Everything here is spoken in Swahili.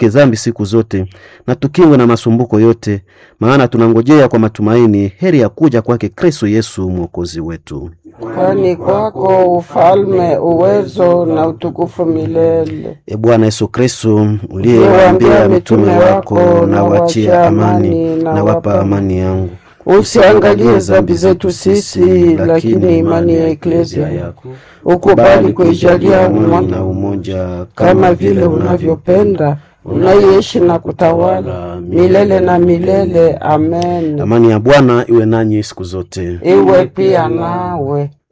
tuepuke dhambi siku zote na tukingwe na masumbuko yote, maana tunangojea kwa matumaini heri ya kuja kwake Kristo Yesu mwokozi wetu. Kwani kwako ufalme, uwezo na utukufu milele. E Bwana Yesu Kristo, uliyewaambia mitume wako, na wachia amani, na wapa amani yangu, Usiangalie dhambi zetu sisi, lakini imani ya eklezia yako ukubali kuijalia amani umma na umoja kama vile unavyopenda unaiishi na kutawala milele na milele. Amen. Amani ya Bwana iwe nanyi siku zote. Iwe pia nawe.